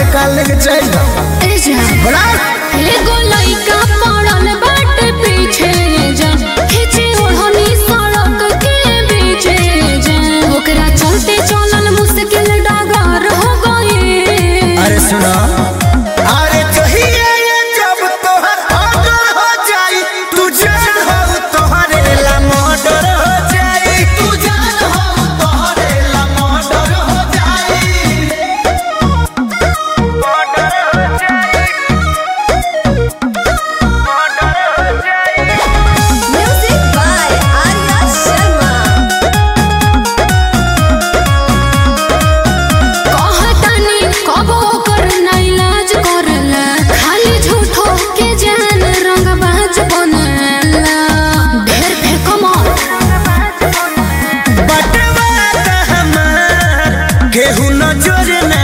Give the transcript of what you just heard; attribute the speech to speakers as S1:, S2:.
S1: काल लेके चल
S2: ए जा
S1: बड़ा
S2: एगो लइका पड़ल बाटे पीछे जा खींचे ओढ़नी सड़क के बीचे जा ओकरा चलते चलल मुश्किल डगर हो गए
S1: अरे सुनो अरे कहिए ये जब तोहर ऑर्डर हो जाई तू जान हो तोहरे ला मर्डर हो जाई तू जान हो तोहरे ला मर्डर हो जाई मर्डर हो जाई मर्डर हो जाई
S3: Music by Arya Sharma.
S2: कहतानी कबो कर ना इलाज करला खाली झूठो के जान रंगबाज बनला ढेर फेंको मत
S1: बटवा हमार केहू नजर न